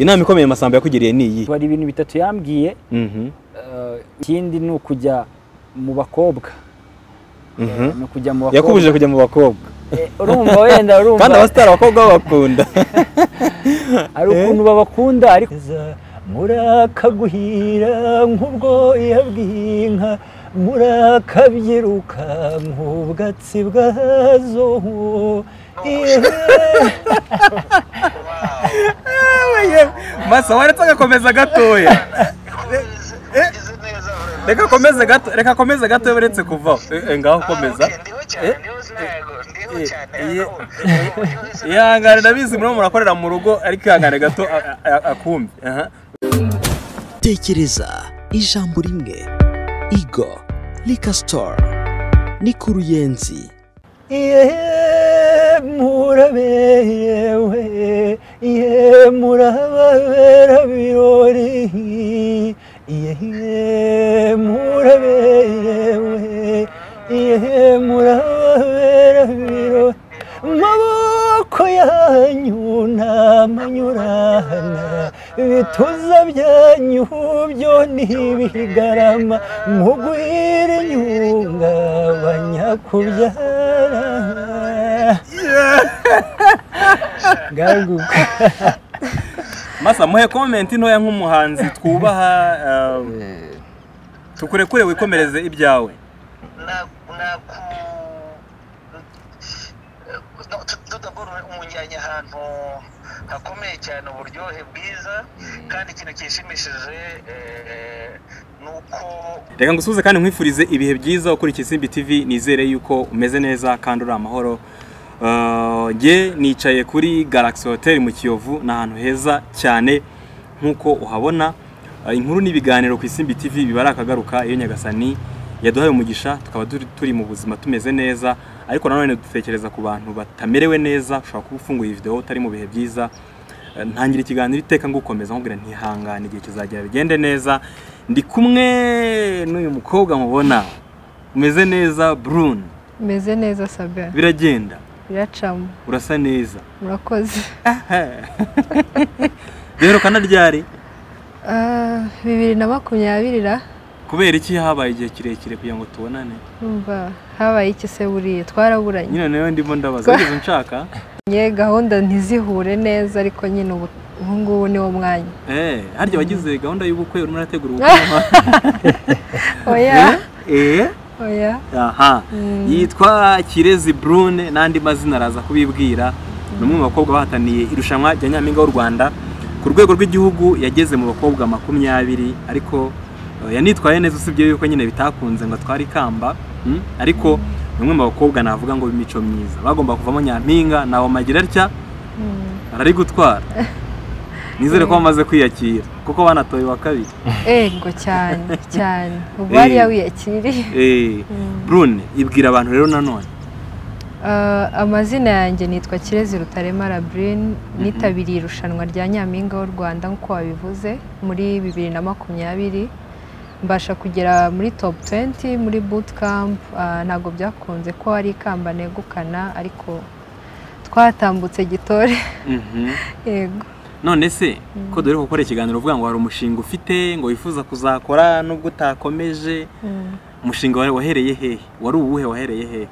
inama ikomeye masamba yakugiriye ni iyi hari ibintu bitatu yambwiye Mhm, eh, ikindi ni ukujya mu bakobwa mhm. ni ukujya mu bakobwa yakubujije kujya mu bakobaba Eh, urumva wenda urumva kandi abasitari abakobwa babakunda hari ukuntu babakunda ariko Kugeza murakaguhira nk'ubwo yabwiye inka murakabyiruka nk'ubwatsi bwazo masa waretse agakomeza gatoya Ugize neza reka akomeze gato reka akomeze gato uretse kuvaho Eh, eh, ngaho komeza ndiho Eh, cyane ndiho ntago ndiho eh, cyane eh, ariko ubu- ubu- ubu- ihangane ndabizi murimo murakorera mu rugo ariko ihangane gato a- a- akumve aha tekereza ijambo rimwe igo rika sitoru ni ku ruyenzi Iye murabeyewe, iye murababera birori, iye murabeyewe, iye murababera birori. Amaboko yanyu ntamanyurana, ibituza byanyu byo ntibigarama, mugwire inyunga banyakubyara. Gaguka. masa muhe komenti ntoya nk'umuhanzi twubaha um, tukurekure wikomereze ibyawe na na ku no- tu- tudakora umunjyanye ahantu hakomeye cyane uburyohe bwiza kandi ikintu gishimishije eh, ni uko reka ngusuhuze kandi nkwifurize ibihe byiza ukurikiye isimbi tv nizere yuko umeze neza kandi uri amahoro Uh, njye nicaye kuri galaxy hotel mu kiyovu ni ahantu heza cyane nk'uko uhabona Uh, inkuru n'ibiganiro ku isimbi tv biba ari akagaruka iyo nyagasani yaduhaye umugisha tukaba turi, turi mu buzima tumeze neza ariko nanone dutekereza ku bantu batamerewe neza ushobora kuba ufunguye video utari mu bihe byiza ntangira ikiganiro iteka ngukomeza nkubwira ntihangane igihe kizagera bigende neza ndi kumwe n'uyu mukobwa mubona umeze neza brune meze neza sabe biragenda biracamo urasa neza murakoze duherukana ryari Ah, bibiri na makumyabiri ra kubera iki habaye igihe kirekire kugira ngo tubonane numva habaye iki se buriye twaraburanye nyine nawe ndimo ndabaza wigeze unshaka Nye, gahunda ntizihure neza ariko nyine ubu ubu ngubu ni wo mwanya Eh, harya wagize gahunda y'ubukwe urimo urategura ubukwe oya Eh, eh, oya aha yitwa kirezi brune n'andi mazina araza kubibwira ni umwe mu bakobwa bahataniye irushanwa rya nyampinga w'u rwanda ku rwego rw'igihugu yageze mu bakobwa makumyabiri ariko eh, yanitwaye neza usibye yuko nyine bitakunze ngo atware ikamba mm, ariko ni umwe mu bakobwa navuga ngo b'imico myiza bagomba kuvamo nyampinga nawe amagira atya arari gutwara nizere ko bamaze kwiyakira kuko banatoye wa kabiri ego cyane cyane ubu Eh. bariya wiyakiriye Eh, brune ibwira abantu rero nanone Ah, amazina yanjye nitwa kirezi rutarema labrine nitabiriye irushanwa rya nyampinga w'u rwanda nk'uko wabivuze muri bibiri na makumyabiri mbasha kugera muri top 20 muri bootcamp ah, ntabwo byakunze ko hari ikamba negukana ariko twatambutse gitore Mhm. yego none se ko dore gukora ikiganiro uvuga ngo hari umushinga ufite ngo wifuza kuzakora nubwo utakomeje Mm. umushinga wawe wahereye hehe wari uwuhe wahereye hehe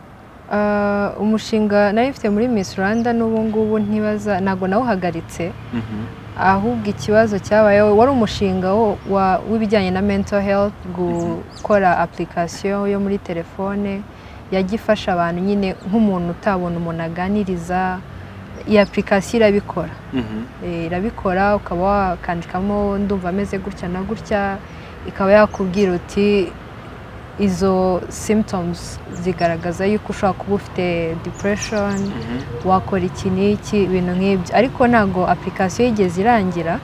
Ah, umushinga nari mfite muri miss rwanda n'ubu ngubu ntibaza ntabwo nawuhagaritse Mhm. ahubwo ikibazo cyabayeho wari umushinga wo- wa- w'ibijyanye na mental health gukora application yo muri telefone yajya ifasha abantu nyine nk'umuntu utabona umuntu aganiriza iyi application irabikora Mhm. Eh, irabikora ukaba wakandikamo ndumva ameze gutya na gutya ikaba yakubwira uti izo symptoms zigaragaza yuko ushobora kuba ufite depression Mhm. wakora iki n'iki ibintu nk'ibyo ariko ntabwo application yigeze irangira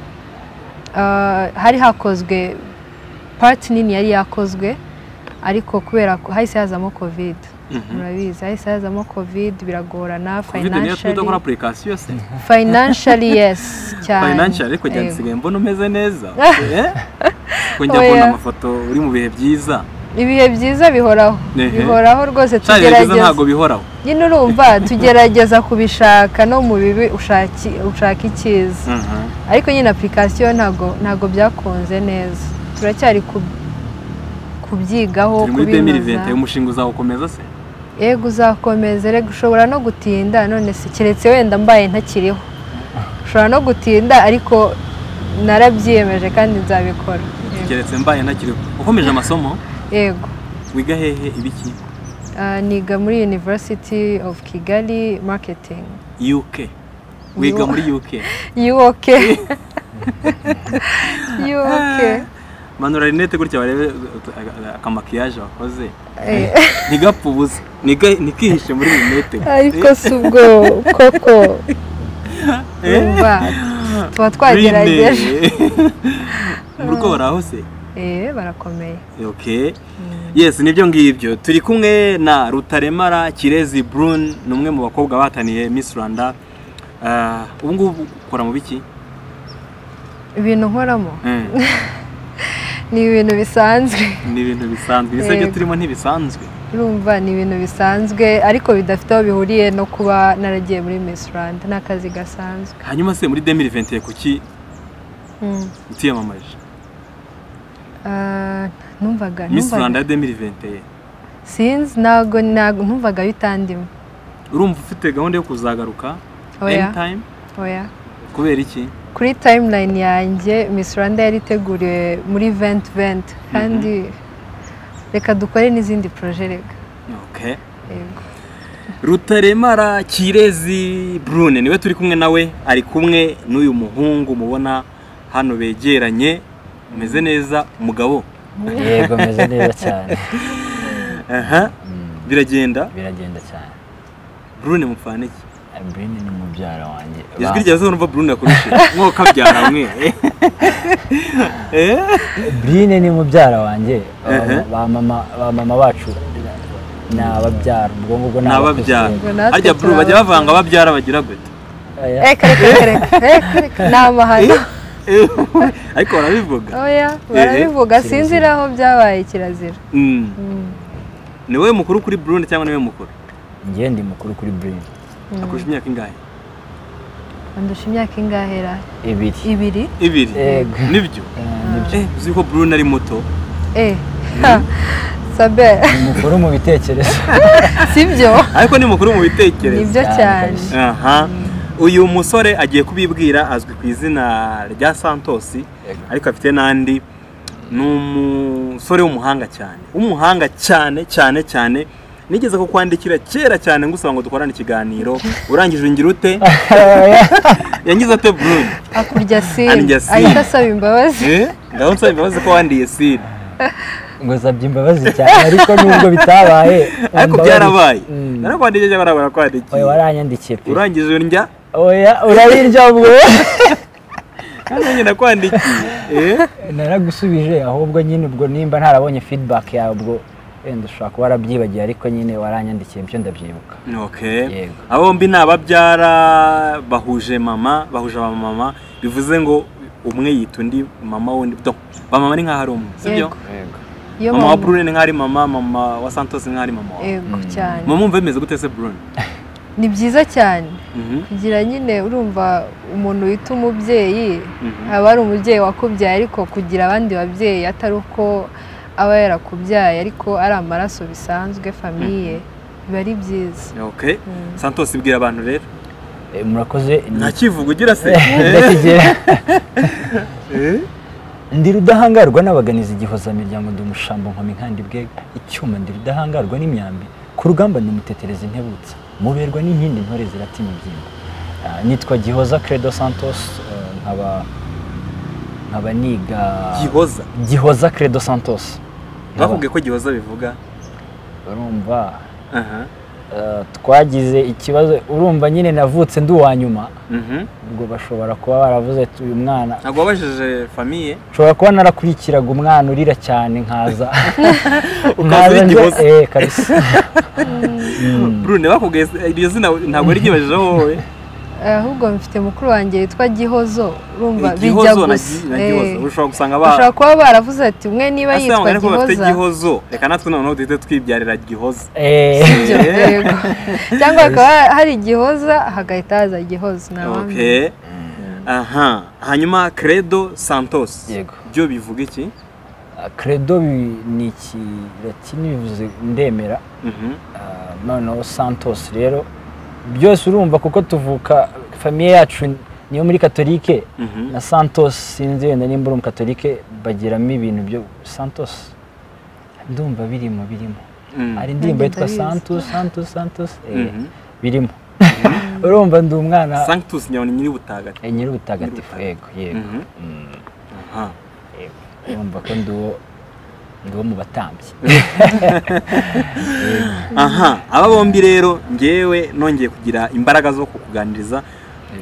Ah, hari hakozwe part nini yari yakozwe ariko kubera ko hahise hazamo covid Mhm. murabizi hahise hazamo covid biragorana covid niyo yatumye udakora financially apurikasiyo se financially yes cyane financial ariko Yego. njyanisigaye mbona umeze neza Eh? ko njya Oya. kubona amafoto uri mu bihe byiza ibihe byiza bihoraho Ehe. bihoraho rwose Sha, ibihe byiza tugerageza ntabwo bihoraho nyine urumva tugerageza kubishaka no mu bibi ushaki- ushaka icyiza Mhm. ariko nyine apurikasiyo ntabwo ntabwo byakunze neza turacyari ku- kubyigaho turi muri demiri venti kubinoza umushinga uzawukomeza se yego uzakomeza rega ushobora no gutinda none se keretse wenda mbaye ntakiriho ushobora no gutinda ariko narabyiyemeje kandi nzabikora Yego. keretse mbaye ntakiriho ukomeje amasomo yego wiga hehe ibiki Ah, niga muri university of kigali marketing uk wiga Yo. muri uk yuok yuok manura rinete gutya barebe uh, akamakiyaje wakoze ntigapfe ubusa Ntiga- ntikihishe muri rinete ariko si ubwo koko urumva tuba twagerageje murugo baraho se Eh, barakomeye ok yes nibyo ngibyo turi kumwe na rutaremara kirezi brune ni umwe mu bakobwa bahataniye miss rwanda Ah, ubu ngubu ukora mu biki ibintu nkoramo Mm, ni ibintu bisanzwe ni ibintu bisanzwe ese byo Yego. turimo ntibisanzwe urumva ni ibintu bisanzwe ariko bidafite aho bihuriye no kuba naragiye muri Miss Rwanda ni akazi gasanzwe hanyuma se muri 2021 kuki Mm. utiyamamaje Ah, numvaga miss numvaga- rwanda ya 2021 sinzi ntabwo ntabwo ntumvaga bitandimo urumva ufite gahunda yo kuzagaruka oya anytime oya kubera iki kuri timeline yanjye Miss Rwanda yari iteguriwe muri venti venti kandi reka dukore n'izindi poroje reka okay yego rutaremara kirezi brune niwe turi kumwe nawe ari kumwe n'uyu muhungu mubona hano begeranye umeze neza umugabo yego meze neza cyane aha Mm, biragenda biragenda cyane brune mupfana iki Adeline ni mubyara wanjye ijwi rya zo numva brune akurusha mwoka byara mwe Eh? Brine ni mubyara wanjye Ehe. ba mama ba mama bacu ni ababyara ubwo ngubwo ni ni ababyara Ubwo natwe arya brune bajya turabakunda. bavanga ababyara bagira gute Oya. reka reka reka reka reka ni amahano Eh, ariko barabivuga oya barabivuga sinzi aho byabaye kirazira Mm. Mm. ni wowe mukuru kuri brune cyangwa niwe mukuru njye ndi mukuru kuri Brine akurusha imyaka ingahe andusha imyaka ingahera ibiri ibiri ibiri Yego. nibyo Eh, Eh, uzi ko brune ari muto eh ha, sabe ni mukuru mu bitekerezo sibyo ariko ni mukuru mu bitekerezo nibyo cyane aha uyu musore agiye kubibwira azwi ku izina rya santosi Yego. ariko afite n'andi ni umusore w'umuhanga cyane w'umuhanga cyane cyane cyane nigeze kukwandikira kera cyane ngusaba ngo dukorane ikiganiro urangije ungira ute yangize ate burundu akurya Arya sini sini. ahita asaba imbabazi ngaho nsaba imbabazi ko wandiye sida ngo zabye imbabazi cyane ariko nubwo bitabaye ariko imbabazi- byarabaye Mm. narakwandikiye cyangwa oya nabarakwandikiye waranyandikiye pe urangije urya oya urabirya ubwo kandi nanjye nakwandikiye Eh? naragusubije ahubwo nyine ubwo nimba ntarabonye feedback yawe ubwo wenda ushobora kuba warabyibagiye ariko nyine waranyandikiye ibyo ndabyibuka Okay. Yego. Aba bombi ni ababyara bahuje mama, bahuje abamama, bivuze ngo umwe yita undi mama wundi. Donc, bamama ni nk'aho ari umwe, sibyo? Yego. iyo Mama wa mama- Brune ni nk'aho ari mama, mama wa Santos ni nk'aho ari mama wawe. yego cyane Mama umva bimeze gute se Brune? ni byiza cyane Mhm. kugira nyine urumva umuntu wita umubyeyi Mhm. aba ari umubyeyi wakubyaye ariko kugira abandi babyeyi atari uko aba yarakubyaye ariko ari amaraso bisanzwe famiye biba ari byiza Okay. Mm. Santos ibwira abantu rero. Eh, murakoze Nta kivugo ugira se. ndakigera Eh? ndi rudahangarwa n'abaganizi igihozamiryango ndi umushambo nkomi nkandi bwega icyuma ndi rudahangarwa n'imyambi ku rugamba ndi umutetereza intebutsa muberwa n'inkindi ntore zirata imibyimba Ah, nitwa gihoza credo santos eh, nkaba nkaba niga Gihoza. gihoza credo santos Nkaba- Bakubwiye ko gihoza bivuga. urumva Aha. eh, twagize ikibazo urumva nyine navutse ndi uwa nyuma Mhm. ubwo bashobora kuba baravuze ati uyu mwana Ntabwo wabajije famiye. nshobora kuba narakurikiraga umwana urira cyane nkaza Ukaza uri nkaza nje- gihoza. eh, kabisa Mm. Brune bakubwiye iryo zina ntabwo yaryibajijeho wowe. ahubwo mfite mukuru wanjye witwa gihozo urumva bijya igihozo na gi- gusa na eh. gihozo ushobora gusanga ba bashobora kuba baravuze ati umwe niba Asa yitwa mugani ko bafite gihoza gihozo reka natwe noneho duhite twibyarira gihoza Ibyo, Eh. yego. cyangwa hakaba hari gihoza hagahita haza gihoza nabamenya okay aha hanyuma credo santos Yego. byo bivuga iki credo bi- ni ikilatini bivuze ndemera Mhm. Ah, noneho santos rero byose urumva kuko tuvuka famiye yacu niyo muri katolike Mhm. na santos sinzi wenda nimba uri umukatolike bagiramo ibintu byo santos ndumva birimo birimo Mm. hari indirimbo Nanjye yitwa ndabizi. santos santos santos eh, Mhm. birimo urumva ndi umwana sanctus nyabona nyiri ubutagatifu eh, nyir'ubutagatifu Nyir'ubutagatifu. yego yego Mhm. Mm, Aha. yego. urumva ko ndi uwo ndi uwo mu batambyi aha aba bombi rero ngewe nongeye kugira imbaraga zo kukuganiriza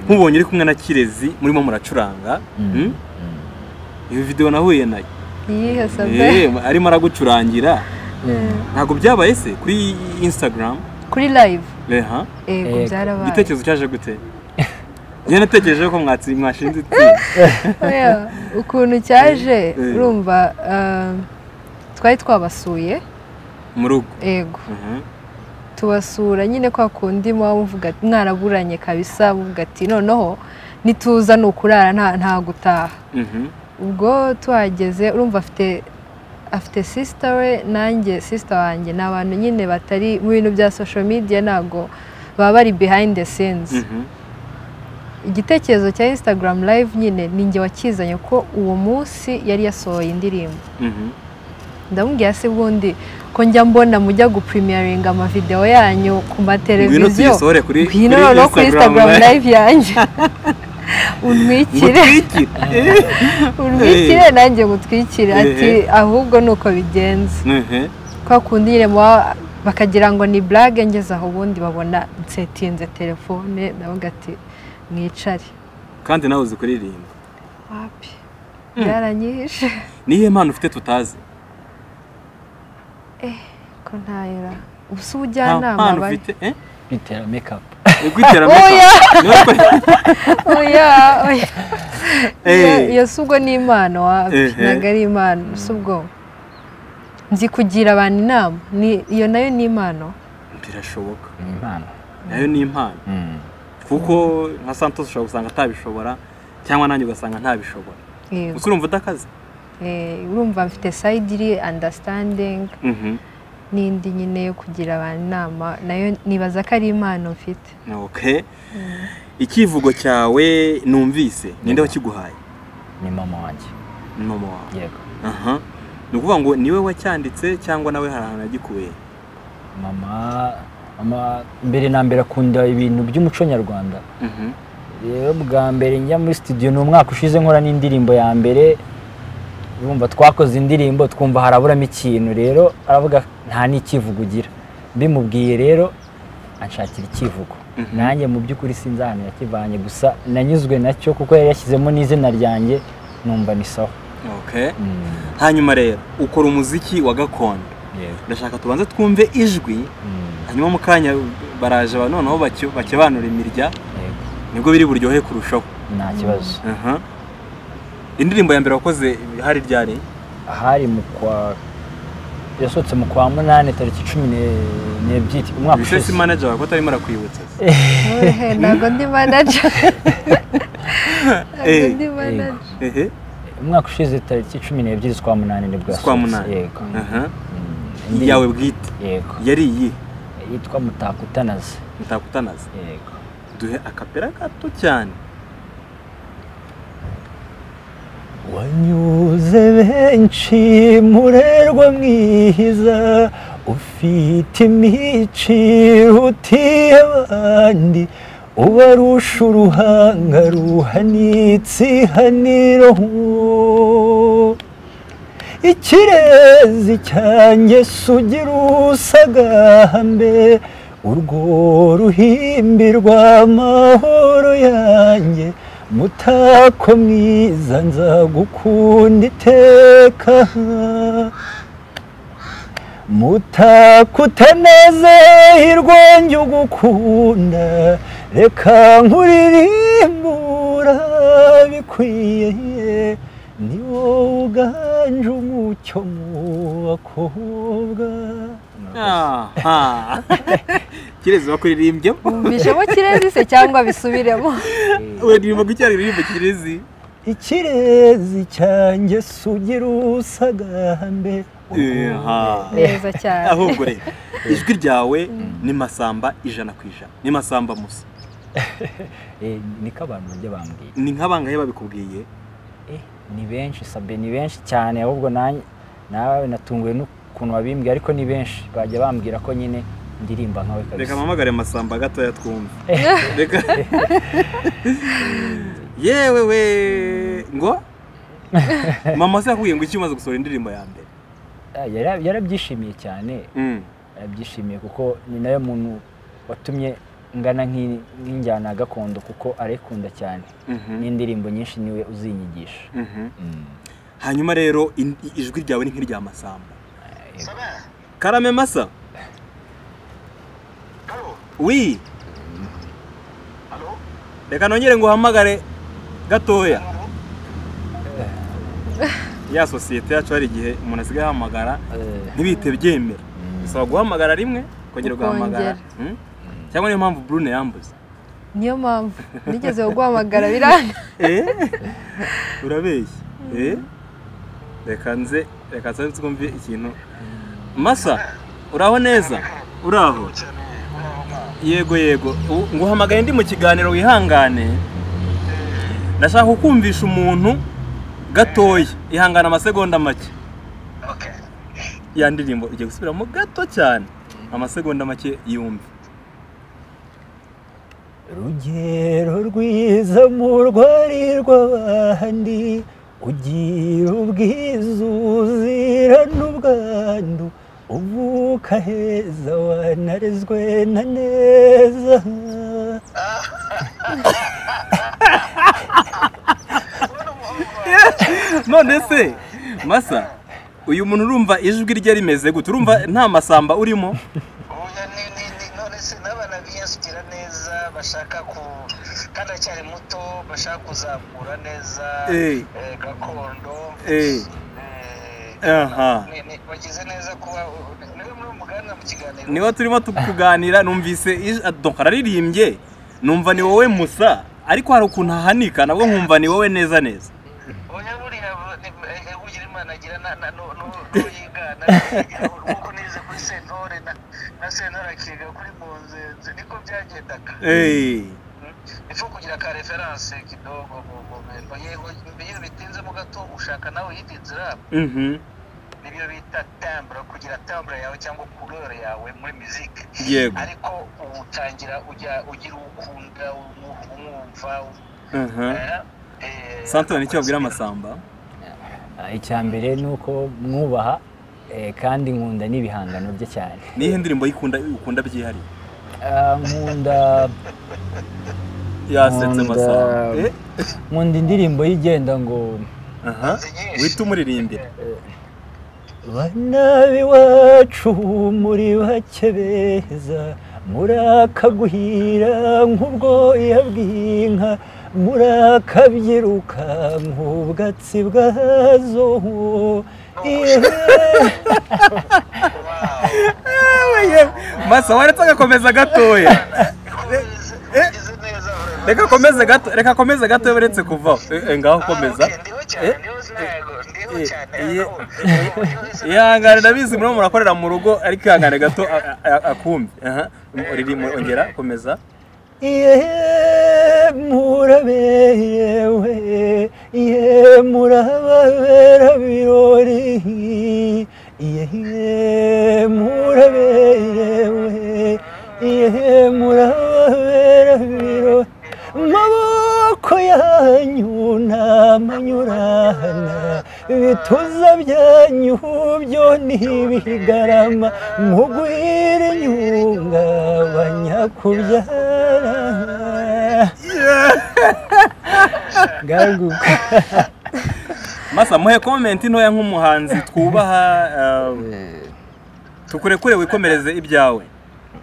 nk'ubonye uri kumwe na kirezi murimo muracuranga Mm? iyo videwo nahuye nayo iyihe sabe Eh, arimo aragucurangira ntabwo byabaye se kuri instagram kuri live reha yego Yego. byarabaye igitekerezo cyaje gute njye natekereje ko mwatsi mwashinze itsinda Oya, ukuntu cyaje Eh. urumva ah, twari twabasuye mu rugo yego Mhm. tubasura nyine kwa kundi muba muvuga ati mwaraburanye kabisa muvuga ati noneho nituza ni ukurara nta nta gutaha Mhm. ubwo tuhageze urumva afite afite sisita we nanjye sisita wanjye ni abantu nyine batari mu bintu bya sosho midiya ntabwo baba bari behind the scenes Mhm. igitekerezo cya instagram live nyine ni njye wakizanye ko uwo munsi yari yasohoye indirimbo Mhm. ndamubwira se ubundi ko njya mbona mujya gupurimiyaringa amavidewo yanyu ku ngwino mateleviziyo tuyisohore kuri ngwino noneho kuri instagram live yanjye untwikire ngutwikire untwikire nanjye ngutwikire ati Ehe. ahubwo ni uko bigenza kwa kundi nyine muba- bakagira ngo ni burage ngeze aho ubundi babona nsetinze telefone ndavuga ati mwicare kandi nawe uzi kuririmba wapi byaranyihishe niyo mpano ufite tutazi ko ntayira ubusa nta ubujyanama mpano bari ufite eh? bitera mekapu rwiterambere Oya! niwe kure- oya oya Eh. iyo si ubwo ni impano wapi Ehe. ntabwo ari impano si ubwo nzi kugira abantu inama ni- iyo nayo ni impano birashoboka ni impano nayo ni impano Mm. kuko nka santos ushobora gusanga atabishobora cyangwa nanjye ugasanga ntabishobora Yego. gusa urumva udakaze Eh, urumva mfite sayidiri andasitandingi Mhm. n'indi nyine yo kugira abantu inama nayo nibaza ko ari impano mfite ok icyivugo cyawe numvise ninde wakiguhaye ni mama wanjye ni mama wawe yego aha ni ukuvuga ngo niwe wacyanditse cyangwa nawe hari ahantu yagikuye mama mama mbere na mbere akunda ibintu by'umuco nyarwanda Mhm. rero bwa mbere njya muri studio ni umwaka ushize nkora n'indirimbo ya mbere urumva twakoze indirimbo twumva haraburamo ikintu rero aravuga nta n'ikivugo ugira mbimubwiye rero anshakira ikivugo Mhm. nanjye mu by'ukuri sinzi ahantu yakivanye gusa nanyuzwe nacyo kuko yari yashyizemo n'izina ryanjye numva ni sawa ok Mm, hanyuma rero ukora umuziki wa gakondo yego. ndashaka tubanze twumve ijwi Mm, hanyuma mu kanya baraje ba- noneho bake- bakebanura imirya yego. nibwo biri buryohe kurushaho nta kibazo Aha. indirimbo ya mbere wakoze hari ryari ahari mu kwa yasohotse mu kwa munani tariki cumi ne- n'ebyiri umwaka bise si ushize manager wawe ko atarimo arakwibutsa Ohe, ntabwo ndi manaja ntabwo Eh, ndi yego. manaja ehe umwaka ushize tariki cumi n'ebyiri z'ukwa munani nibwo z'ukwa yasohotse munani. yego aha Mm, indi- yawe bwite yego yari iyi yitwa mutakutanaze mutakutanaza yego duhe akapera gato cyane wanyuze benshi murerwa mwihiza ufite imici utiye abandi ubarusha uruhanga ruhanitse ihaniro ikirezi cyanjye sugira usagambe urwo ruhimbi rw'amahoro yanjye mutako mwiza nzagukunda iteka mutako utaneze hirwanjye ugukunda reka nkuririmbura bikwiye ni wowe uganje umucyo mu bakobwa Aha. kirezi bakuririmbye Bishemo kirezi se cyangwa bisubiremo uririmba ku cyaririmbo kirezi ikirezi cyanjye sugira usagambe Aha. neza cyane ahubwo rero ijwi ryawe ni masamba ijana ku ijana ni masamba musa Eh, niko abantu bajya bambwira ni nk'abangahe babikubwiye Eh, ni benshi sabe ni benshi cyane ahubwo nanjye nawe natunguwe n'ukuntu wabimbwiye ariko ni benshi bajya bambwira ko nyine ndirimba nkawe reka kabisa mpamagare masamba gatoya twumve reka yewe we ngo mama se yakubwiye ngo iki umaze gusohora indirimbo ya mbere Ah, yara- yarabyishimiye cyane Mm. yarabyishimiye kuko ni nawe muntu watumye ngana nk'i- nk'injyana ya gakondo kuko arayikunda cyane Mhm. n'indirimbo nyinshi niwe uzinyigisha Mhm. hanyuma rero in- i- ijwi ryawe ni nk'irya masamba karame masa Halo, wi halo, reka nongere nguhamagare gatoya ya sosiyete yacu hari igihe umuntu asigaye ahamagara Eh, ntibihite byemera bisaba guhamagara rimwe ukongera ugahamagara Mm? cyangwa niyo mpamvu brune yambuze niyo mpamvu nigeze guhamagara biranga Eh? urabeshya Eh? reka nze reka nsanze twumve ikintu masa uraho neza uraho cyane uraho mwana. yego yego U- nguhamagaye ndi mu kiganiro wihangane ndashaka kukumvisha umuntu gatoya ihangana amasegonda make Okay. ya ndirimbo ugiye gusubiramo gato cyane amasegonda make yumve rugero rwiza murwari rw'abandi ugira ubwiza uzira n'ubwandu uvuka heza wanarezwe na neza none se masa uyu muntu urumva ijwi rye rimeze gute urumva nta masamba urimo Oya, ni- ni- ni- none se n'abana biyasukira neza bashaka ku kandi aracyari muto bashaka kuzamura neza Eh. eh, gakondo Eh. Eh, aha ni- ni- bagize neza kuba niwe muri umuganira mu kiganiro niho turimo tukuganira numvise ij- donc araririmbye numva ni wowe musa ariko hari ukuntu ahanika nabwo nkumva ni wowe neza neza oya buriya bu- ni- eh, eh, ugira imana agira na- na- nu- nu- n'uyigana ntiyigira nk'uko nize kuri sentore na na sentore akiga kuri munzenze niko byagendaga Eh. ifu kugira ka referanse kidogo mu mu bintu yego iyo bitinze mu gato ushaka nawe iyindi nzira Mhm. nibyo bita tambure kugira tambure yawe cyangwa couleur yawe muri musique yego ariko utangira ujya ugira ukunda umu- umwumva aha eh, eh, santore nicyo babwira amasamba Ah, icya mbere ni uko mwubaha eh, kandi nkunda n'ibihangano bye cyane nihe ndirimbo yikunda ukunda byihariye Ah, nkunda yasetse Nkunda- masamba Eh, nkunda indirimbo y'igenda ngo aha wita umuririmbira bana b'iwacu muri bake beza murakaguhira nk'ubwoya bw'inka murakabyiruka nk'ubwatsi bwazo Ihene- masa waretse agakomeza gatoya Ugize neza urabona. reka akomeze gato reka akomeze gato uretse kuvaho Eh, eh, ngaho komeza Ah, okay, ndiho cyane, Eh, ndiho ntago, ndiho eh, cyane, eh, aho, aho, aho, ihangane ndabizi murimo murakorera mu rugo ariko ihangane gato a- a- akumve aha urimo ongera komeza Iye murabeyewe, iye murababera birori, iye murabeyewe, iye murababera birori. Amaboko yanyu ntamanyurana, ibituza byanyu byo ntibigarama, mugwire inyunga banyakubyara. Gaguka. masa muhe komenti ntoya nk'umuhanzi twubaha eh, tukurekure wikomereze ibyawe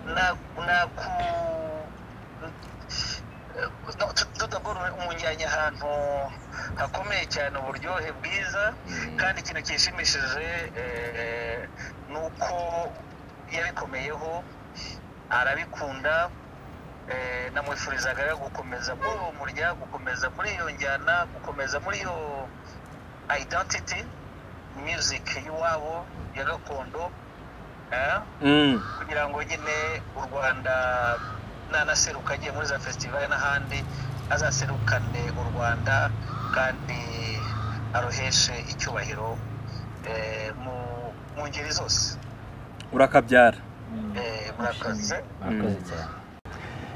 na- naku- akomeye cyane uburyohe bwiza kandi ikintu cyishimishije eh, ni uko yabikomeyeho arabikunda eh, namwifurizaga rero gukomeza muri uwo murya gukomeza muri iyo njyana gukomeza muri iyo identity music y'iwabo ya gakondo eh, Mm. kugira ngo nyine u rwanda nanaseruka agiye muri za fesitivali n'ahandi azaserukane u rwanda kandi aruheshe icyubahiro eh, mu- mu ngeri zose urakabyara Eh, murakoze murakoze cyane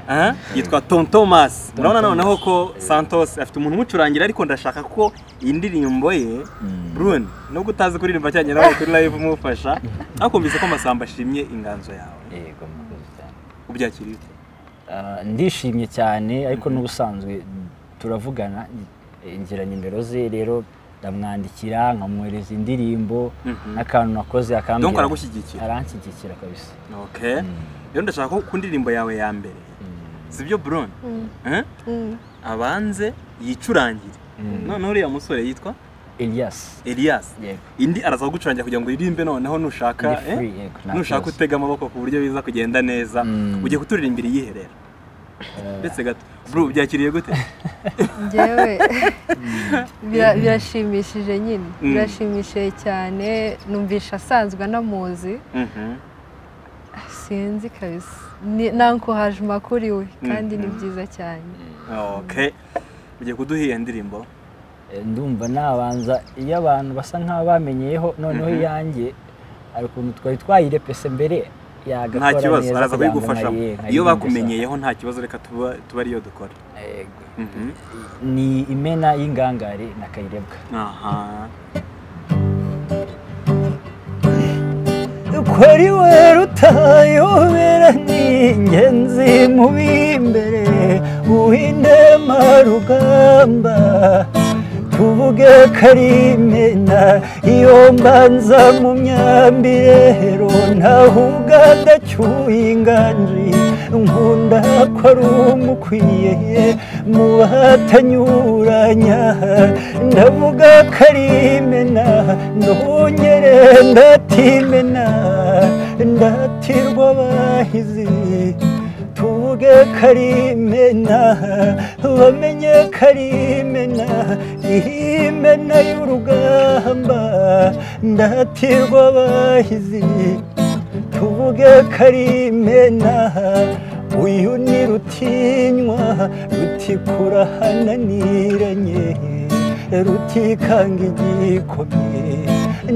aha yitwa tom thomas urabona noneho ko santos afite umuntu umucurangira ariko ndashaka ko iyi ndirimbo ye buruni nubwo utazi kuririmba cyane nawe kuri live umufasha ariko mbizi ko amasamba ashimye inganzo yawe yego murakoze cyane ubyakiriye ute? Ah, ndishimye cyane ariko n'ubusanzwe turavugana ngira nimero ze rero ndamwandikira nkamwohereza indirimbo Mhm. n'akantu nakoze akambwira Donc aragushyigikira? aranshyigikira kabisa okay rero ndashaka ko ku ndirimbo yawe ya mbere sibyo buruni abanze yicurangire noneho uriya musore yitwa Elias elias yego indi araza kugucurangira kugira ngo uririmbe noneho nushaka Ndi free, eh, yego, nta nushaka kibazo. utega amaboko ku buryo biza kugenda neza Mm. ugiye kuturirimbira iyiherera ndetse gato bro byakiriye gute njyewe bira- birashimishije nyine Mm. birashimishije cyane numvisha asanzwe anamuzi Mhm. sinzi kabisa Ni- nankohaje amakuru iwe kandi ni byiza cyane okay ugiye kuduha iyo ndirimbo Eh, ndumva nabanza iyo abantu basa nk'aho bamenyeyeho noneho Mhm. iyanjye hari ukuntu twari twayirepese mbere nta yagakora kibazo neza araza kugira ngo kubigufashamo nkayi- iyo nkayiririmbe bakumenyeyeho nta kibazo reka tuba- tuba ariyo dukora saa- Yego. Mhm. ni imena y'ingangare na kayirebwa aha kuri we rutayobera ni ingenzi mu b'imbere uhinde marugamba tuvuge karimena iyo mbanza mu myambirero ntahuga ndacyuye inganji nkunda ko ari umukwiye mu bahatanyuranya ndavuga karimena ndongere ndatimena ndatirwa abahizi tuvuge karimena bamenye karimena ihimena y'urugamba ndatirwa abahizi tuvuge karimena uyu ni rutinywa rutikurahananiranye rutikanga igikomye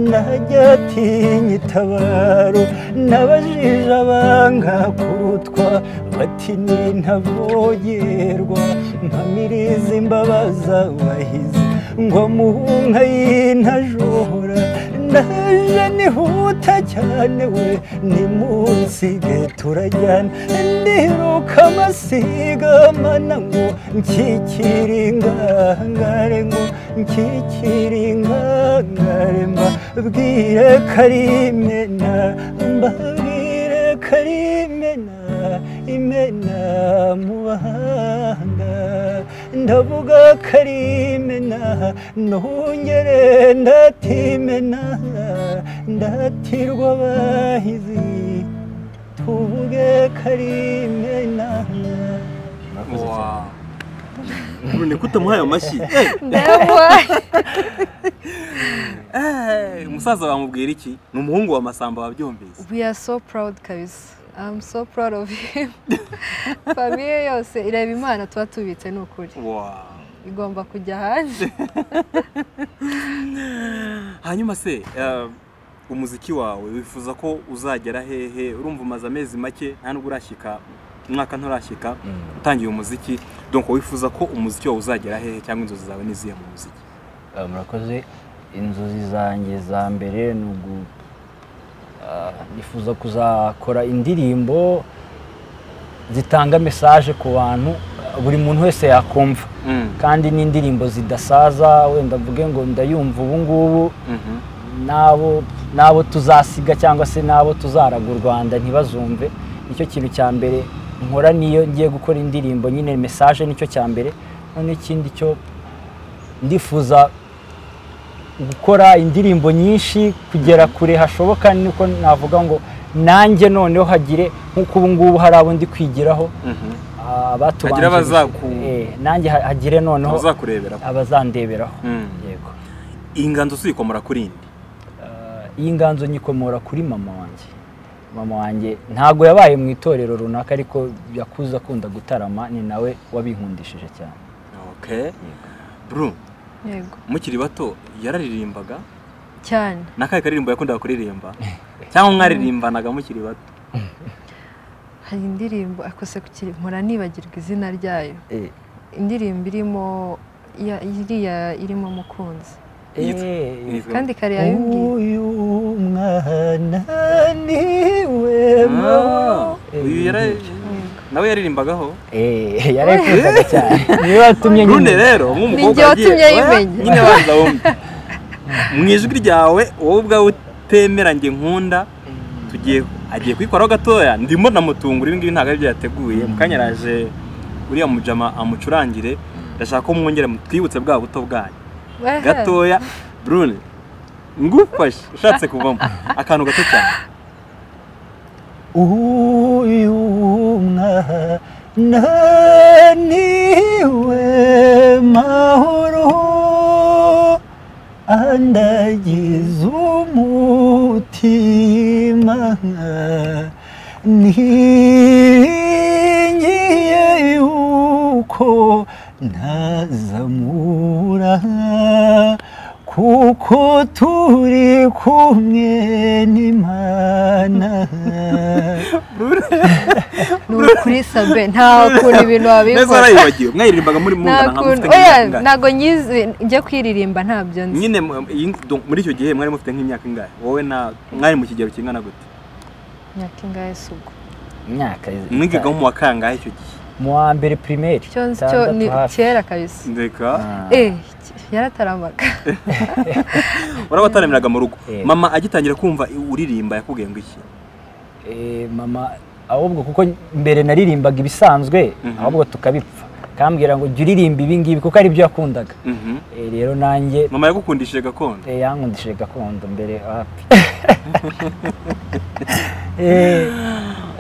najya atinya itabaro n'abajije abanga kurutwa bati ni ntavogerwa mpamiriza imbabaza wahize ngo muhunka y'intajora ndaje nihuta cyane we ni munsige turajyana ndiruka amasiga mana ngo nshyikire ingangare ngo nshyikire ingangare mbabwire karimena mbabwire karimena imena mu bahanga ndavuga karimena ntungere ndatimena ndatirwa abahizi tuvuge karimena Wow. Burune kutamuhaye amashyi Eh, ndabona eh, umusaza wamubwira iki ni umuhungu wa masamba wabyumvise we are so proud kabisa i'm so proud of him famiye yose ireba imana tuba tubitse ni ukuri Wow. igomba kujya hanze hanyuma se eh, umuziki wawe wifuza ko uzagera hehe urumva umaze amezi make nta nubwo urashyika umwaka nturashyika utangiye umuziki donc wifuza ko umuziki wawe uzagera hehe cyangwa inzozi zawe n'izihe mu muziki Ah, murakoze inzozi zanjye za mbere ni ugu ah, nifuza kuzakora indirimbo zitanga mesaje ku bantu ah, buri muntu wese yakumva kandi n'indirimbo zidasaza wenda mvuge ngo ndayumva ubu ngubu Mhm. n'abo n'abo tuzasiga cyangwa se n'abo tuzaraga u rwanda ntibazumve nicyo kintu cya mbere nkora niyo ngiye gukora indirimbo nyine mesaje nicyo cya mbere none ikindi cyo ndifuza gukora indirimbo nyinshi kugera kure hashoboka niko navuga ngo nanjye noneho hagire nk'uko ubu ngubu hari abo ndi kwigiraho Mhm. ah, abatubanjirije. Hagire abazaku- Eh, nanjye ha- hagire noneho Abazakurebera. abazandeberaho Mm. yego iyi nganzo uzikomora kuri indi Ah, iyi nganzo nyikomora kuri mama wanjye mama wanjye ntabwo yabaye mu itorero runaka ariko yakuze akunda gutarama ni nawe wabinkundishije cyane okay bru yego mukiri bato yararirimbaga cyane n'akahe karirimbo yakundaga kuririmba cyangwa mwaririmbanaga mukiri bato hari indirimbo akose kukiri mpora nibagirwa izina ryayo Eh, indirimbo irimo ya- iriya irimo umukunzi Yitwa- eh, yitwa- kandi kare yayibwiye uyu mwana niwe Ah, uyu yara- nawe yaririmbagaho Eh, yarayikundaga cyane niwe watumye Brune nyimenya. rero nk'umukobwa Ninjye wagiye- watumye Oya, yimenya. nyine banza wumve mu ijwi ryawe wowe ubwawe utemera njye nkunda tugiye agiye kuyikoraho gatoya ndimo namutungura ibi ngibi ntabwo ari byo yateguye mu kanya araje uriya mujama amucurangire ndashaka ko mwongera mutwibutse bwa buto bwanyu Ehe. gatoya Brune ngufashe ushatse kuvamo akantu gato cyane uyu mwana niwe mahoro andagize umutima ntigiye yuko ntazamura kuko turi kumwe n'imana ni ukuri sabe nta kuntu ibintu neza wabikora warayibagiwe mwayiririmbaga muri nta mungana nka kuntu mufite oya nk'imyaka ingahe ntabwo nyizi njya kwiririmba ntabyo nzi nyine mu- iyi- donc muri icyo gihe mwari mufite nk'imyaka ingahe wowe na mwari mu kigero kingana gute myaka ingahe si ubwo imyaka mwigaga mu wa kangahe icyo gihe mu wa mbere pirimeri cyo cyo ni kera kabisa ndeka eh yarataramaga warabataramiriraga mu rugo Eh. mama agitangira kumva uririmba yakubwiye ngo iki mama ahubwo kuko mbere naririmbaga ibisanzwe Mhm. ahubwo tukabipfa kambwira ngo jya uririmba ibi ngibi kuko ari byo yakundaga Mhm. Eh, rero nanjye mama yagukundishije gakondo eh, yankundishije gakondo mbere wapi Eh,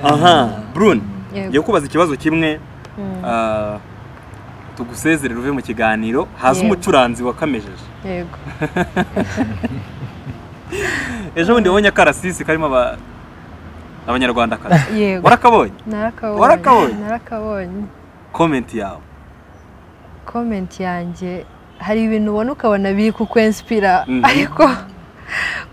aha brune Yego. ngiye kubaza ikibazo kimwe Mm. ah, tugusezerere uve mu kiganiro haza Yego. umucuranzi wakamejeje yego ejo bundi wabonye akarasisi karimo aba- abanyarwandakazi yego warakabonye narakabonye Warakabonye? narakabonye komenti yawe komenti yanjye hari ibintu ubona ukabona biri kukwensipira Mhm. ariko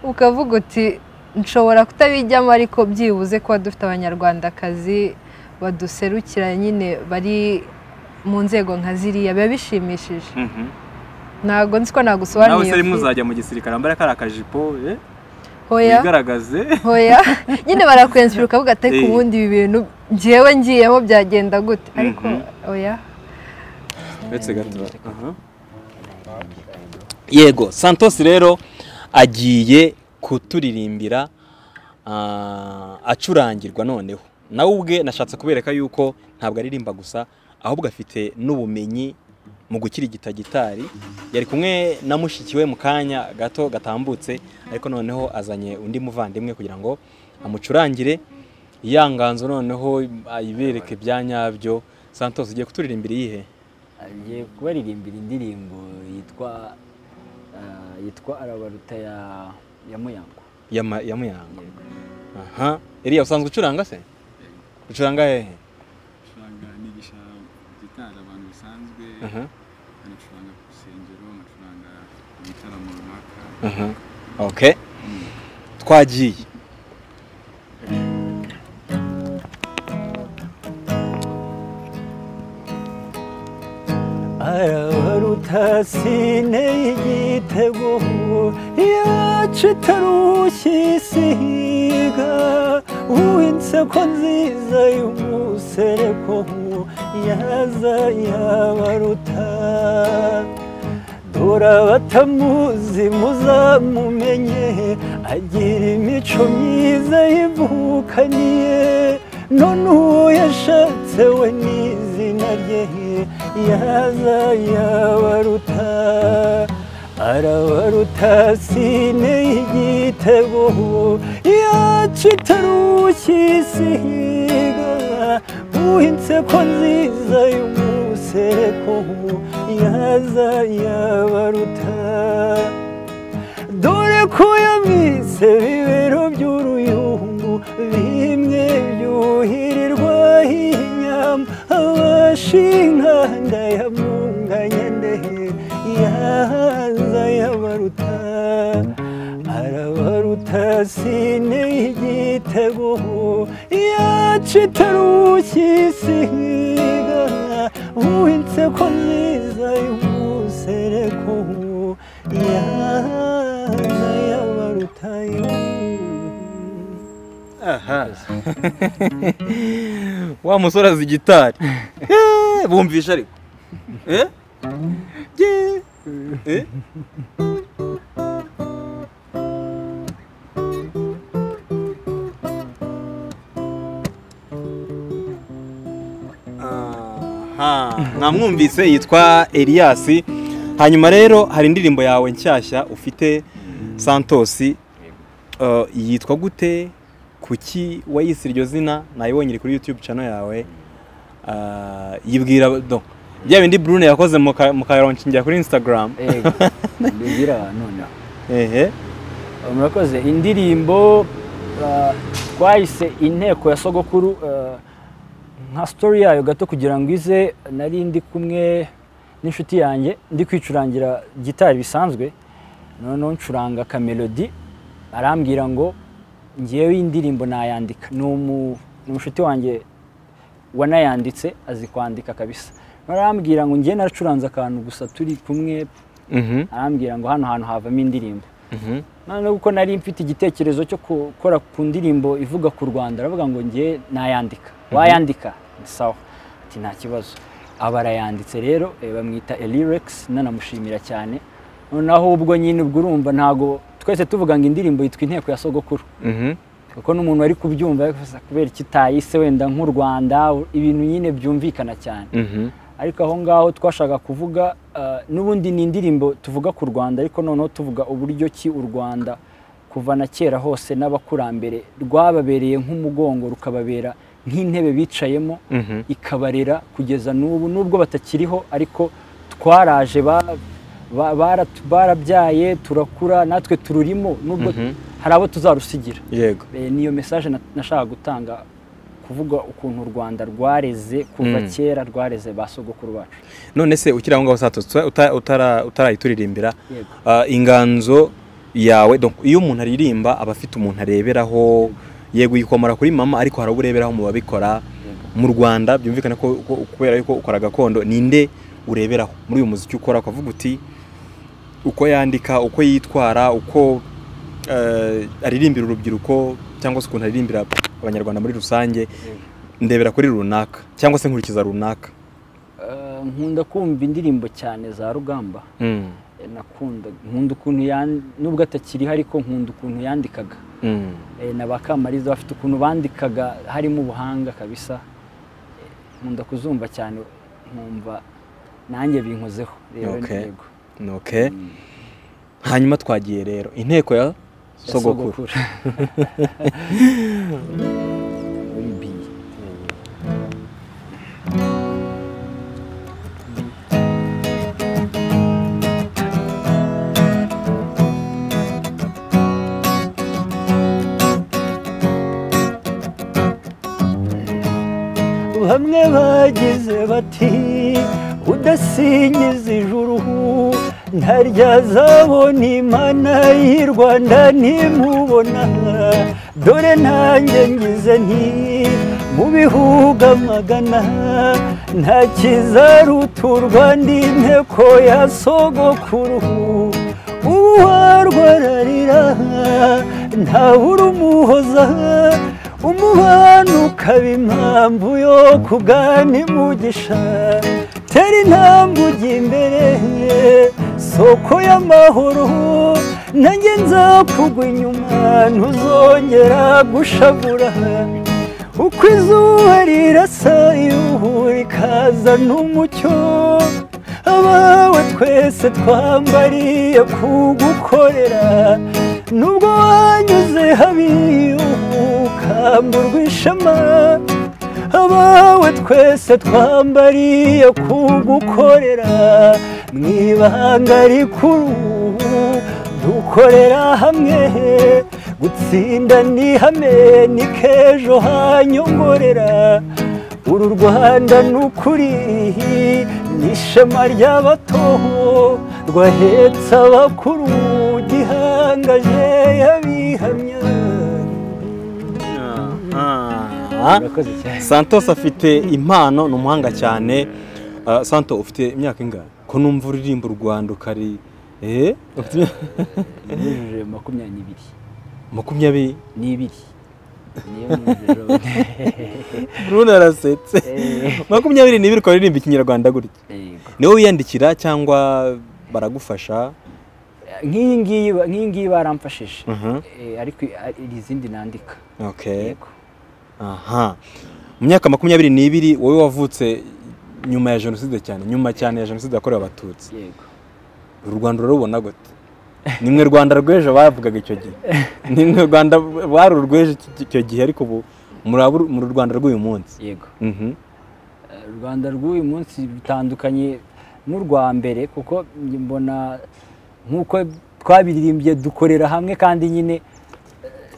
ukavuga uti nshobora kutabijyamo ariko byibuze kuba dufite abanyarwandakazi baduserukira nyine bari mu nzego nka ziriya biba bishimishije Mhm. ntabwo nzi ko nawe nagusobanuriye se rimwe fi- uzajya mu gisirikare ambara kariya kajipo eh, hoya wigaragaze hoya nyine barakwensipira ukavuga ati ariko Eh. ubundi ibi bintu njyewe ngiyemo byagenda gute ariko oya uretse gato yego santos rero agiye kuturirimbira ah, acurangirwa noneho nawe ubwe nashatse kubereka yuko ntabwo aririmba gusa ahubwo afite n'ubumenyi mu gukirigita gitari yari kumwe na mushiki we mu kanya gato gatambutse ariko noneho azanye undi muvandimwe kugira ngo amucurangire ya nganzo noneho ayibereke bya nyabyo santos ugiye kuturirimbira iyihe agiye kubaririmbira indirimbo yitwa ah, yitwa arabaruta ya ya muyango ya ma- ya muyango aha iriya usanzwe ucuranga se ucuranga hehe gucuranga nigisha gitari abantu bisanzwe aha nkanacuranga ku rusengero nkanacuranga mu bitaramo runaka aha okay twagiye arabaruta sine y'igitego yacu itarushye isiga uw'inseko nziza y'umusereko yaza yabaruta dore abatamuzi muzamumenye agira imico myiza yivukaniye none uwo yashatse we n'izina rye yazayabaruta arabaruta sine y'igitego yacitarushye isiga uhinse ko nziza y'umuseko yazayabaruta dore ko yamise bibero by'uruyungu bimwe byuhirirwa inyama abashinka ndayamunganya ndehe yahaza yabaruta arabaruta sine y'igitego yacitarushye isiga uhinse ko nziza y'umusereko yaza yabaruta yo aha wa musore azi gitari Eh, bumvisha ariko Eh? Ye. Eh? Aha, mwamwumvise yitwa Elias hanyuma rero hari indirimbo yawe nshyashya ufite Santosi Uh, yitwa gute kuki wayise iryo zina nayibonye iri kuri youtube channel yawe Uh, yibwira do bya bindi brune yakoze mu ka- mu karoncingira kuri instagram Ego, mbibwira abantu noneho ehe murakoze indirimbo ah, twayise inteko ya sogokuru ah, nka story yayo gato kugira ngo ize nari ndi kumwe n'inshuti yanjye ndi kwicurangira gitari bisanzwe noneho ncuranga akamelodi arambwira ngo ngewe indirimbo nayandika ni umu- ni umushuti wanjye wanayanditse azi kwandika kabisa arambwira ngo ngewe naracuranze akantu gusa turi kumwe Mhm, arambwira ngo hano hantu havamo indirimbo mhm. noneho kuko nari mfite igitekerezo cyo gukora ku ndirimbo ivuga ku rwanda aravuga ngo njye nayandika wayandika Nti sawa ati nta kibazo aba arayanditse rero eh, bamwita elirex nanamushimira cyane noneho ubwo nyine ubwo urumva ntago twese tuvuga ngo indirimbo yitwa inteko ya sogokuru Mhm. kuko n'umuntu wari kubyumva yavuze, kubera ikitayise wenda nk'u rwanda ibintu nyine byumvikana cyane Mhm. ariko aho ngaho twashaka kuvuga ah, n'ubundi ni indirimbo tuvuga ku rwanda ariko noneho tuvuga uburyo ki u rwanda kuva na kera hose n'abakurambere rwababereye nk'umugongo rukababera nk'intebe bicayemo Mhm. ikabarera kugeza n'ubu n'ubwo batakiriho ariko twaraje ba- ba- bara- barabyaye turakura natwe tururimo n'ubwo Mhm. hari abo tuzarusigira yego Eh, niyo message na- nashaka gutanga kuvuga ukuntu u rwanda rwareze kuva Mm. kera rwareze ba sogokuru bacu none se ukiri aho ngaho satutse utarayituririmba Yego. inganzo yawe donc iyo umuntu aririmba aba afite umuntu areberaho yego yikomora kuri mama ariko hari abo ureberaho mu babikora mu rwanda byumvikana ko ko- kubera yuko ukora gakondo ninde ureberaho muri uyu muziki ukora ukavuga uti uko yandika uko yitwara uko eh, aririmbira urubyiruko cyangwa se ukuntu aririmbira abanyarwanda muri rusange ndebera kuri runaka cyangwa se nkurikiza runaka Eh, nkunda kumva indirimbo cyane za rugamba Mm. Eh, nakunda nkunda ukuntu yan- nubwo atakiriho ariko nkunda ukuntu yandikaga Mm. Eh, na ba kamariza bafite ukuntu bandikaga harimo ubuhanga kabisa Eh, nkunda kuzumva cyane nkumva nanjye binkozeho rero Okay. yego Okay. Hanyuma twagiye rero inteko ya Ya sogokuru. Muri biye. bamwe bagize bati udasingiza ijuru ntaryazabona imana y'i rwanda ntimubona dore ntanjye ngize nti mu bihugu amagana nta kizaruta u rwanda inteko ya sogokuru uwarwararira ntabura umuhoza umubano ukaba impamvu yo kugana imugisha tera intambwe ujya imbere soko y'amahoro nanjye nzakugwa inyuma ntuzongera gushavura uko izuba rirasa ihuha rikazana umucyo abawe twese twambariye kugukorera nubwo wanyuze habi ukamburwa ishema abawe twese twambariye kugukorera mu ibanga rikuru dukorera hamwe gutsinda ni hame ni k'ejo hanyongorera uru rwanda ni ukuri ni ishema ry'abato rwahetse abakuru gihangaje yabihamya Ah, ah. murakoze cyane santos afite impano ni umuhanga cyane Ah, santo ufite imyaka ingahe ko numva uririmba u rwanda ukari eh ufite nijoro makumyabiri n'ibiri makumyabiri n'ibiri niyo nijoro Bruno arasetse Eh. makumyabiri n'ibiri ukaba uririmba ikinyarwanda gutya Yego. niwe wiyandikira cyangwa baragufasha nk'iyi ngiyi ba- nk'iyi ngiyi baramfashije Mhm. Eh, ariko i- iri izindi nandika okay yego aha mu myaka makumyabiri n'ibiri wowe wavutse nyuma ya jenoside cyane nyuma cyane ya jenoside yakorewe abatutsi yego uru rwanda urarubona gute nimwe rwanda rw'ejo bavugaga icyo gihe nimwe rwanda bari uru rw'ejo iki- icyo gihe ariko ubu muri abu- muri rwanda rw'uyu munsi yego Mhm. Eh, u rwanda rw'uyu munsi bitandukanye n'urwa mbere kuko njye mbona nk'uko twabiririmbye dukorera hamwe kandi nyine eh,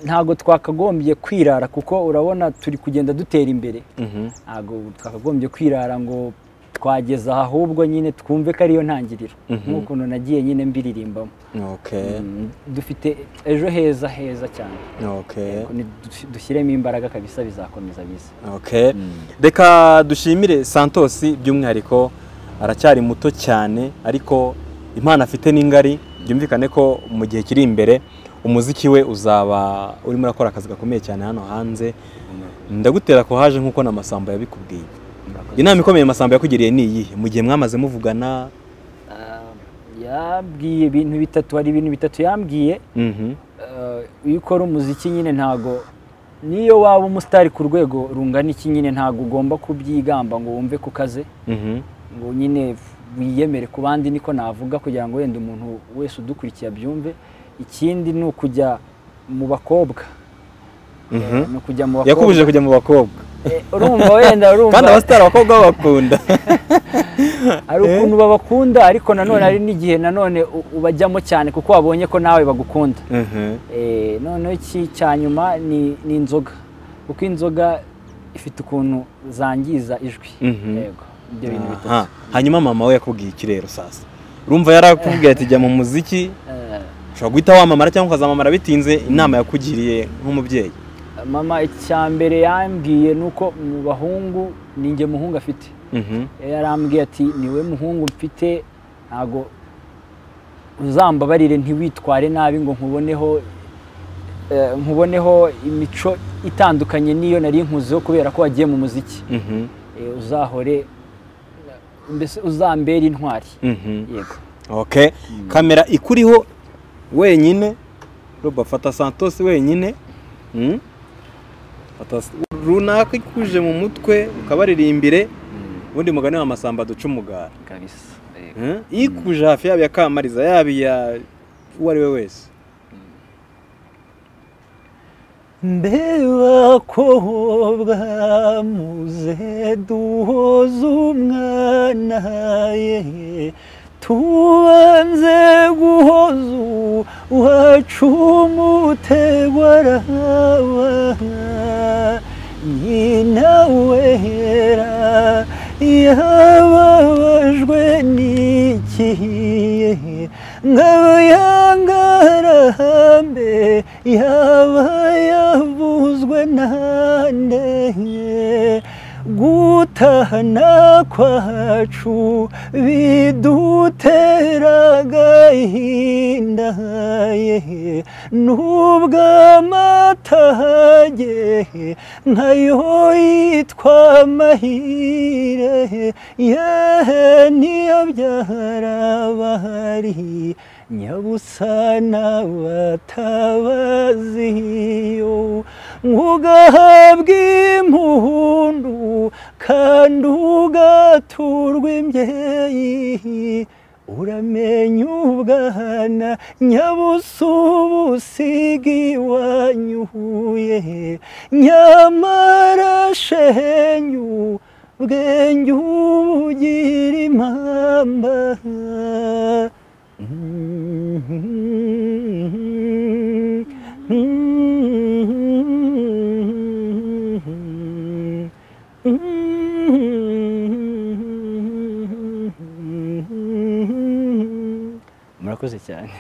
ntabwo twakagombye kwirara kuko urabona turi kugenda dutera imbere Mhm. ntabwo twakagombye kwirara ngo twageza aha ahubwo nyine twumve ko ariyo ntangiriro Mhm. nk'ukuntu nagiye nyine mbiririmbamo okay Mm, dufite ejo heza heza cyane okay Ni- dush- dushyiremo imbaraga kabisa bizakomeza biza okay reka dushimire santos by'umwihariko aracyari muto cyane ariko impano afite ni ngari byumvikane ko mu gihe kiri imbere umuziki we uzaba urimo urakora akazi gakomeye cyane hano hanze ndagutera ko haje nk'uko na masamba yabikubwiye inama ikomeye masamba yakugiriye ni iyihe mu gihe mwamaze muvugana Ah, yambwiye ibintu bitatu hari ibintu bitatu yambwiye Mhm, Ah, iyo ukora umuziki nyine ntago niyo waba umusitari ku rwego rungana iki nyine ntago ugomba kubyigamba ngo wumve ku kaze mhm, ngo nyine wiyemere ku bandi niko navuga kugira ngo wenda umuntu wese udukurikiye abyumve ikindi ni ukujya mu bakobwa mhm. Eh, ni ukujya mu bakobwa yakubujije kujya mu bakobwa Eh, urumva wenda urumva kandi abasitari abakobwa babakunda hari ukuntu babakunda ariko nanone hari n'igihe nanone u- ubajyamo cyane kuko wabonye ko nawe bagukunda Mhm, Eh, noneho iki cya nyuma ni ni inzoga kuko inzoga ifite ukuntu zangiza ijwi Mhm. yego ibyo bintu Aha. bitatu hanyuma mama we yakubwiye iki rero sasa urumva yarakubwiye ati jya mu muziki Eh, ushobora guhita wamamara cyangwa ukazamamara bitinze inama yakugiriye nk'umubyeyi mama icya mbere yambwiye ni uko mu bahungu ni njye muhungu afite Mhm, yarambwiye ati niwe muhungu mfite ntabwo uzambabarire ntiwitware nabi ngo nkuboneho eh, nkuboneho imico itandukanye n'iyo nari nkuzeho kubera ko wagiye mu muziki mhm, Eh, uzahore mbese uzambera intwari mhm. yego okay kamera ikuriho wenyine roba fata santos wenyine Mm. Fata s- runaka ikuje mu mutwe ukabaririmbire ubundi mugani wa masamba duca umugara kabisa Mm. ikuje hafi yaba iya kamariza yaba iya uwo ari we wese mbeba kobwa muze duhoze umwana ye tubanze guhoza uwacu umutegwa araba nyina wera yababajwe n'ikihe ngabo yangarahambe yaba yavuzwe nandenye gutahana kwacu biduteraga ihinda ye nubwo amatage nkayo yitwa mahire yehe niyo byarabahari nyabusana batabaziyo nk'ugahabwa impundu kandi ugaturwa imbyeyi uramenya ubwana nyabusubu usiga iwanyu huye nyamara shenyu bwenge ubugira impamba murakoze cyane